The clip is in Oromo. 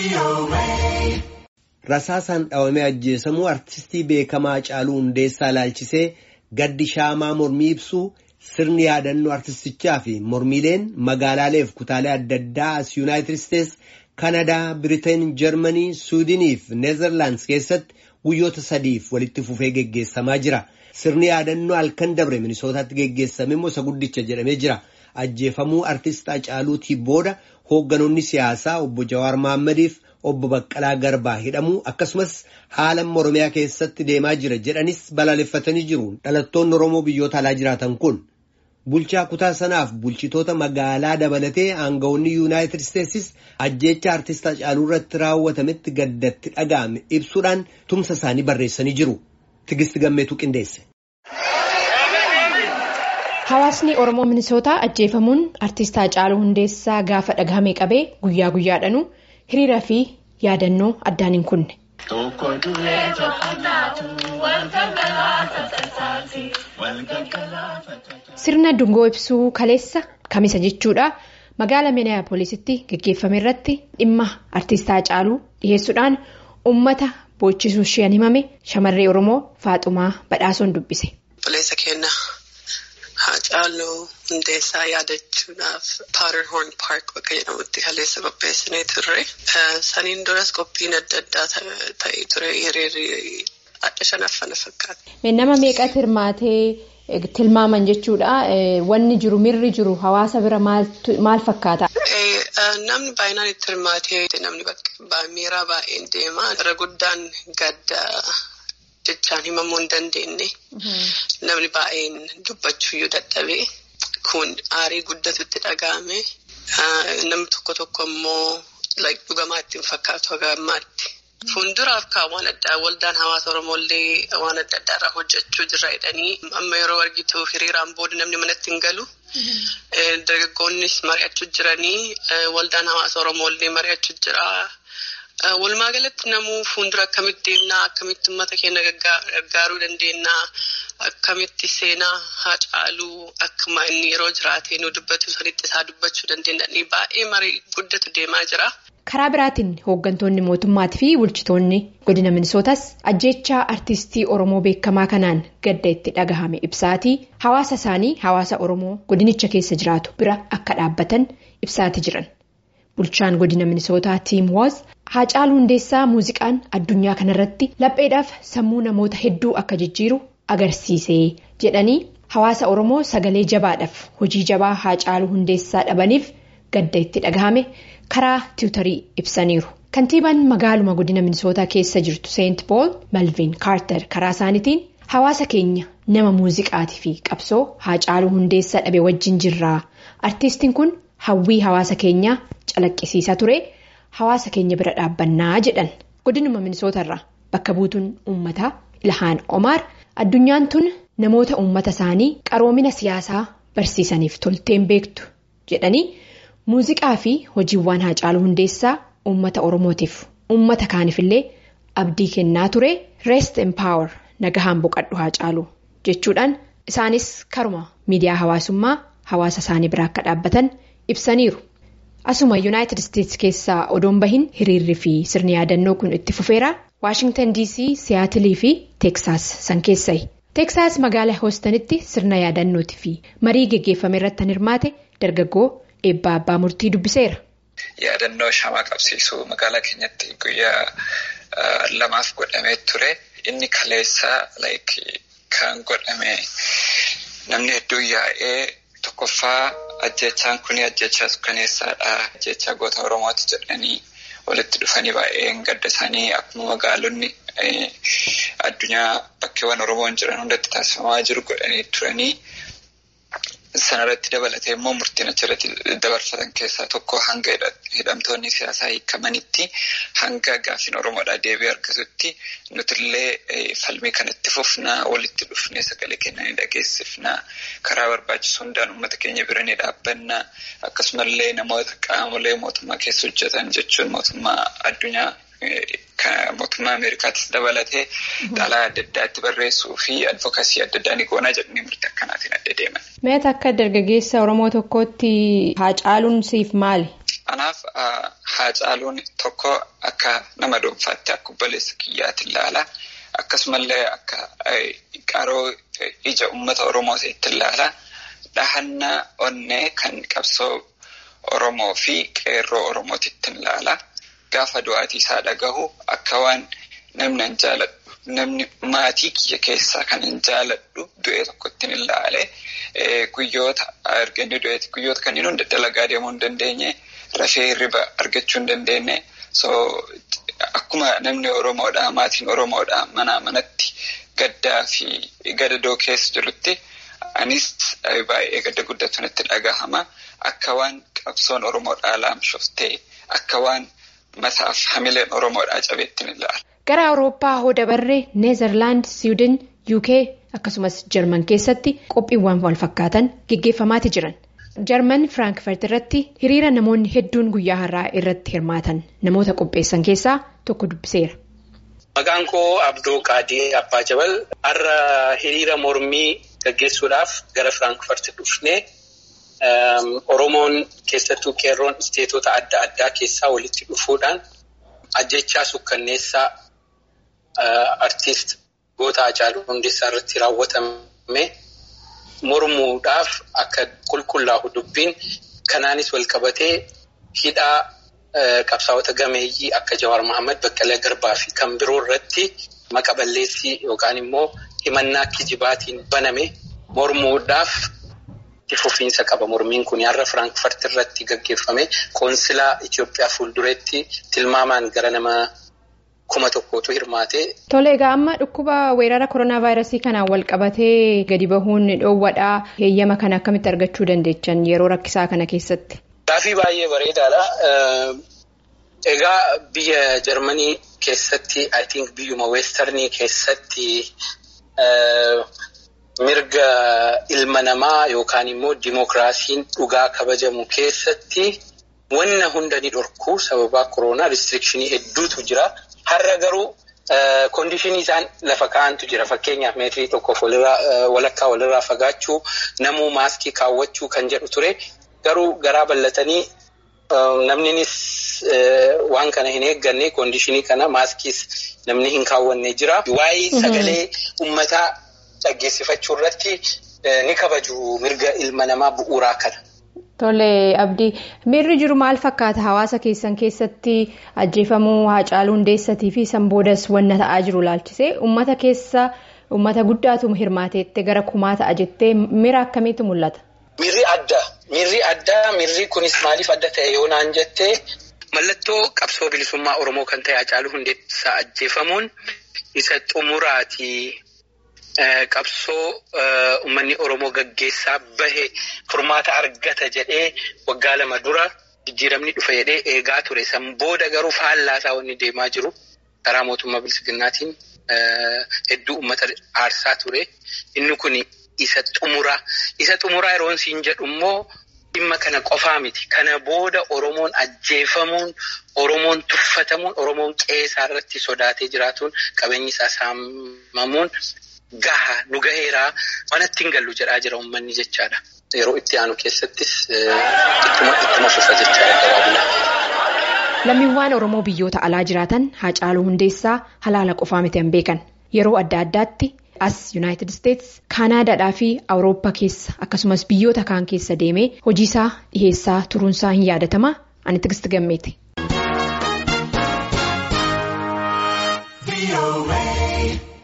Rasaasaan dhawamee ajjeesamuu artistii beekamaa Haacaaluu Hundeessaa ilaalchisee gaddi shaamaa mormii ibsuu sirni yaadannoo artistichaa fi mormiileen magaalaaleef kutaalee adda addaa as Yuunaayitid Isteets, Kanadaa, Biriteen, Jarmanii, Suudinii fi Neezerlaandis keessatti guyyoota sadiif walitti fufee geggeessamaa jira. Sirni yaadannoo halkan dabre Minisootaatti geggeessame immoo isa guddicha jedhamee jira. Ajjeefamuu artist Haacaaluutii booda hoogganoonni siyaasaa obbo Jawaar Mahaammadiif obbo Baqqalaa Garbaa hidhamuu akkasumas haala Oromiyaa keessatti deemaa jira jedhanis balaaleffatanii jiru. Dhalattoonni Oromoo biyyoota alaa jiraatan kun bulchaa kutaa sanaaf bulchitoota magaalaa dabalatee aangawoonni Yuunaayitid Isteetsis ajjeecha artist Haacaaluu irratti raawwatametti gaddatti dhaga'ame ibsuudhaan tumsa isaanii barreessanii jiru. Tigisti Gammeetuu qindeesse. Hawaasni Oromoo Minisootaa ajjeefamuun artist Haacaaluu Hundeessaa gaafa dhagahame qabee guyyaa guyyaadhaanu hiriira fi yaadannoo addaan hin kunne. Sirna dungoo ibsuu kaleessa kamisa jechuudha magaala Minneapoolisitti geggeeffame irratti dhimma artist Haacaaluu dhiyeessuudhaan uummata boochisuu isheen himame shamarree Oromoo Faaxumaa Badhaasoon dubbise. Obboleessa keenya Haacaaluu Hundeessaa yaadachuudhaaf Paaterhoorn Paark bakka jedhamutti kaleessa qopheessinee turre. Saniin duras qophiin adda addaa ta'ee ture hiriirri adda shanaffana fakkaata. Nama meeqatti hirmaatee tilmaaman jechuudha. Wanni jiru mirri jiru hawaasa bira maal fakkaata? Namni baay'inaan itti hirmaatee namni miiraa baay'een deema. Irra guddaan gadda jechaan himamuu hin dandeenye. Namni baay'een dubbachuuyyuu dadhabee kun aarii guddatutti dhaga'ame. Namni tokko tokko immoo dhugamaa ittiin fakkaatu haga ammaatti. Fuulduraaf kaa waan addaa waldaan hawaasa Oromooillee waan adda addaa irraa hojjechuu jirra jedhanii amma yeroo argitu hiriiraan booda namni manatti hin galu. Dargaggoonnis mari'achuu jiranii waldaan hawaasa Oromooillee mari'achuu jira. Walumaa galatti namuu fuuldura akkamitti deemnaa akkamitti uummata keenya gargaaruu dandeenyaa akkamitti seenaa Haacaaluu akkuma inni yeroo jiraatee nu dubbatu sanitti isaa dubbachuu dandeenya baay'ee marii guddatu deemaa jira. Karaa biraatiin hooggantoonni mootummaatii fi bulchitoonni godina minisootas ajjeechaa artistii Oromoo beekamaa kanaan gadda itti dhagahame ibsaatii hawaasa isaanii hawaasa Oromoo godinicha keessa jiraatu bira akka dhaabbatan ibsaatii jiran. Bulchaan godina minisootaa Tiim Woos Haacaaluu Hundeessaa muuziqaan addunyaa kanarratti lapheedhaaf sammuu namoota hedduu akka jijjiiru agarsiise jedhanii hawaasa Oromoo sagalee jabaadhaaf hojii jabaa Haacaaluu Hundeessaa dhabaniif gadda itti dhagahame. karaa tiwutarii ibsaniiru kantiibaan magaaluma godina minisootaa keessa jirtu seent pool malviin kaartar karaa isaaniitiin hawaasa keenya nama muuziqaatii fi qabsoo haacaaluu hundeessaa dhabe wajjin jirraa artiistiin kun hawwii hawaasa keenyaa calaqqisiisaa ture hawaasa keenya bira dhaabbannaa jedhan godinuma minisootarraa bakka buutuun uummataa ilhaan omaar addunyaan tun namoota uummata isaanii qaroomina siyaasaa barsiisaniif tolteen beektu jedhanii. Muuziqaa fi hojiiwwan Haacaaluu Hundeessaa uummata Oromootiif uummata kaaniifillee abdii kennaa ture Rest Empower nagahaan boqadhu Haacaaluu jechuudhaan isaanis karuma miidiyaa hawaasummaa hawaasa isaanii bira akka dhaabbatan ibsaniiru. Asuma Yuunaayitid Isteets keessaa odoon bahin hiriirri fi sirni yaadannoo kun itti fufeera Waashingtan DC, Siyaatilii fi Teeksaas san keessayi. Teeksaas magaalaa hoostanitti sirna yaadannootii fi marii geggeeffame irratti kan hirmaate dargaggoo. Eebbaa abbaa murtii dubbiseera. Yaadannoo shamaa qabsiisuu magaalaa keenyatti guyyaa lamaaf godhamee ture. Inni kaleessa kan godhame namni hedduun yaa'ee tokkoffaa ajjechaan kun ajjechaa suukkaneessaadha. Ajjechaa goota Oromooti jedhanii walitti dhufanii baay'een gadda isaanii akkuma magaalonni addunyaa bakkeewwan Oromoon jiran hundatti taasifamaa jiru godhanii turanii. Sanarratti dabalatee immoo murtiin achirratti dabarfatan keessaa tokko hanga hidhamtoonni siyaasaa hiikamanitti hanga gaaffiin Oromoodhaa deebii argatutti nutillee falmii kanatti fufnaa walitti dhufnee sagalee kennanii dhageessifnaa karaa barbaachisu hundaan uummata keenya bira ni dhaabbannaa akkasumallee namoota qaamolee mootummaa keessa hojjetan jechuun mootummaa addunyaa. Mootummaa Ameerikaatis dabalatee dhalaa adda addaatti barreessuu fi advokaasii adda addaa ni goonaa jedhanii murtii akkanaatiin adda deeman. Meeta akka dargaggeessa Oromoo tokkootti Haacaaluun siif maali? Anaaf Haacaaluun tokko akka nama dhuunfaatti akka obboleessa kiyyaatti ilaala. Akkasumallee akka qaroo ija uummata Oromootiitti ilaala. Dhahannaa onnee kan qabsoo Oromoo fi qeerroo Oromootiitti ilaala. Gaafa du'aatii isaa dhagahu akka waan namni hin jaaladhu. Namni maatii kiyya keessaa kan hin jaaladhu du'ee tokkotti hin ilaale. Guyyoota erga inni du'eeti guyyoota kan inni hunda dalagaa deemuu hin dandeenye. Rafee hirriba argachuu hin dandeenye. So akkuma namni Oromoodhaa maatiin Oromoodhaa manaa manatti gaddaa fi gadadoo keessa jirutti anis baay'ee gadda guddatu natti dhagahama. Akka waan qabsoon Oromoodhaa laamshoftee akka waan mataaf hamileen Oromoodhaa cabeetti ni ilaala. Gara Awurooppaa hoo dabarree Neezerlaand, Siwiidin, UK akkasumas Jarman keessatti qophiiwwan wal fakkaatan geggeeffamaati jiran. Jarman Firaankfurt irratti hiriira namoonni hedduun guyyaa har'aa irratti hirmaatan namoota qopheessan keessaa tokko dubbiseera. Maqaan koo Abdoo Qaadii Abbaa Jabal har'a hiriira mormii gaggeessuudhaaf gara Firaankfurt dhufnee Oromoon keessattuu qeerroon isteetota adda addaa keessaa walitti dhufuudhaan ajjechaa sukkanneessaa artiist goota Hacaaluu Hundeessaa irratti raawwatame. mormuudhaaf akka qulqullaa'u dubbiin kanaanis wal qabatee hidhaa qabsaa'ota gameeyyii akka Jawaar Mohaammed Baqqalee Garbaa fi kan biroo irratti maqaballeessii yookaan immoo himannaa kijibaatiin baname mormuudhaaf itti fufiinsa qaba. Mormiin kun har'a Firaankfurt irratti gaggeeffame qoonsilaa Itoophiyaa fuuldureetti tilmaamaan gara nama. kuma tokkotu hirmaate. Tole egaa amma dhukkuba weerara koronaa vaayirasii kanaan wal qabatee gadi bahuun dhoowwadhaa heeyyama kana akkamitti argachuu dandeechan yeroo rakkisaa kana keessatti? Gaaffii baay'ee bareedaadha. Egaa biyya Jarmanii keessatti I think biyyuma weestarnii keessatti mirga ilma namaa yookaan immoo dimookiraasiin dhugaa kabajamu keessatti wanna hunda ni dhorku sababa koronaa restrikshini hedduutu jira. Har'a garuu koondishinii isaan lafa kaa'antu jira. Fakkeenyaaf meetirii tokkoof walakkaa walirraa fagaachuu, namuu maaskii kaawwachuu kan jedhu ture. Garuu garaa bal'atanii namninis waan kana hin eegganne koondishinii kana maaskiis namni hin kaawwanne jira. Waa'ee sagalee uummataa dhaggeessifachuu irratti ni kabaju mirga ilma namaa bu'uuraa kana. Tole Abdii miirri jiru maal fakkaata hawaasa keessan keessatti ajjeefamuu Hacaaluu Hundeessatii fi san boodas wanna ta'aa jiru laalchisee uummata keessa uummata guddaatu hirmaateetti gara kumaa ta'a jettee miira akkamiitu mul'ata? Miirri adda. Miirri addaa miirri kunis maaliif adda ta'e yoo naan jettee mallattoo qabsoo bilisummaa Oromoo kan ta'e Hacaaluu Hundeessaa ajjeefamuun isa xumuraati. Qabsoo uummanni Oromoo gaggeessaa bahe furmaata argata jedhee waggaa lama dura jijjiiramni dhufa jedhee eegaa ture. San booda garuu faallaasaa wanni deemaa jiru karaa mootummaa bilisiginnaatiin hedduu uummata aarsaa ture. Inni kun isa xumuraa. Isa xumuraa yeroo siin jedhu immoo dhimma kana qofaa miti. Kana booda Oromoon ajjeefamuun, Oromoon tuffatamuun, Oromoon qeesaa irratti sodaatee jiraatuun qabeenyi isaa saamamuun. Gaha nu gaheeraa manatti hin gallu jedhaa jira uummanni jechaadha. Yeroo itti aanu keessattis ittuma fufa jechaadha gabaabinaan. Lammiiwwan Oromoo biyyoota alaa jiraatan Hacaaluu Hundeessaa halaala qofaa miti hin beekan. Yeroo adda addaatti as Yuunaayitid Isteets, Kaanaadaadhaa fi Awurooppaa keessa akkasumas biyyoota kaan keessa deemee hojiisaa dhiheessaa turuunsaa hin yaadatama. Ani Tigisti Gammeeti.